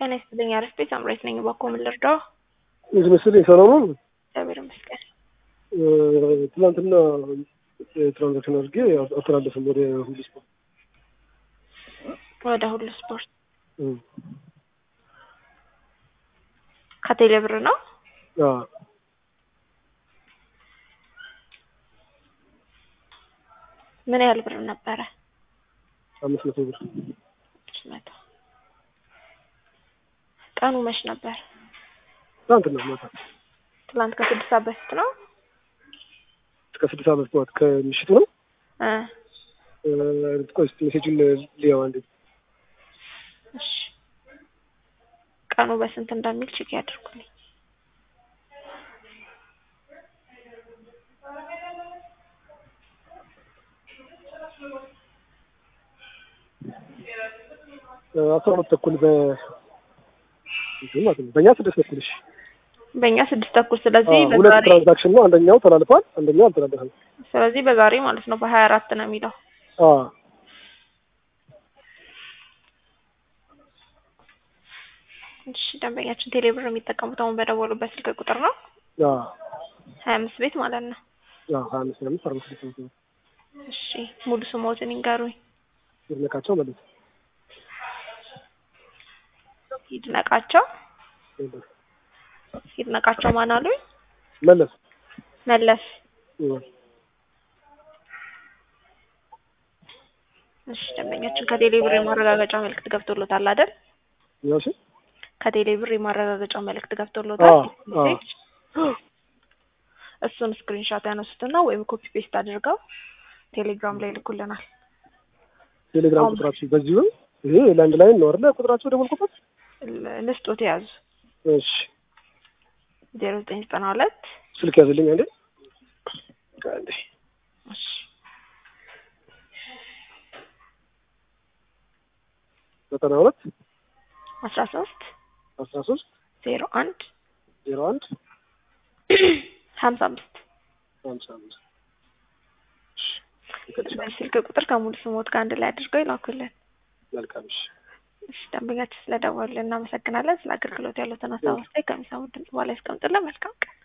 ጤና ይስጥልኝ። አሪፍ ቤት አምሬት ነኝ። እባክዎ ምን ልርዳው? እዚህ መሰለኝ ሰላም ነው። እግዚአብሔር ይመስገን። ትናንትና ትራንዛክሽን አድርጌ አስተላለፍም ወደ ሁሉ ስፖርት ወደ ሁሉ ስፖርት ከቴሌ ብር ነው። ምን ያህል ብር ነበረ? አምስት መቶ ብር አምስት መቶ ቀኑ መች ነበር? ትናንትና ማታ ትላንት ከስድስት ሰዓት በፊት ነው። እስከ ስድስት ሰዓት በፊት ጠዋት ከምሽቱ ነው። እ ቆይ እስኪ ሜሴጁን ሊያው አንዴ እሺ ቀኑ በስንት እንደሚል ቼክ ያድርጉልኝ። አስራ ሁለት ተኩል በ እንትን ማለት ነው። በእኛ ስድስት ተኩል እሺ። በእኛ ስድስት ተኩል ስለዚህ አዎ፣ ሁለት በዛሬ ትራንዛክሽን ነው። አንደኛው ተላልፏል፣ አንደኛው አልተላለፈም። ስለዚህ በዛሬ ማለት ነው በሀያ አራት ነው የሚለው አዎ እሺ ደንበኛችን ቴሌ ብር የሚጠቀሙት አሁን በደወሉበት ስልክ ቁጥር ነው አዎ ሀያ አምስት ቤት ማለት ነው አዎ ሀያ አምስት ሀያ አምስት አርባ ስድስት ነው። እሺ ሙሉ ስሞትን ይንገሩኝ ይድነቃቸው መለስ ይድነቃቸው ይድነቃቸው ማን አሉኝ መለስ መለስ እ እሺ ደንበኛችን ከቴሌ ብር የማረጋገጫ መልእክት ገብቶሎታል አይደል ያው እሺ ከቴሌ ብር የማረጋገጫ መልእክት ገብቶሎታል አዎ አዎ እሱን ስክሪንሾት ያነሱትና ወይም ኮፒ ፔስት አድርገው ቴሌግራም ላይ ይልኩልናል ቴሌግራም አሁን- ቁጥራችሁ በዚሁ ነው። ይሄ ላንድ ላይን ነው አይደል? ቁጥራችሁ ደወልኩበት። ል- ልስጦት የያዙ እሺ ዜሮ ዘጠኝ ዘጠና ሁለት ስልክ ያዝልኝ አንዴ አንዴ እሺ ዘጠና ሁለት አስራ ሶስት አስራ ሶስት ዜሮ አንድ ዜሮ አንድ ሀምሳ አምስት ሀምሳ አምስት በዚህ ስልክ ቁጥር ከሙሉ ስሞት ጋር አንድ ላይ አድርገው ይላኩልን። መልካም እሺ እሺ ደንበኛችን ስለደወሉልን እናመሰግናለን። ስለ አገልግሎት ያሉትን ሀሳብ አስተያየት ከሚሰሙት ድምጽ በኋላ ያስቀምጡልን። መልካም ቀን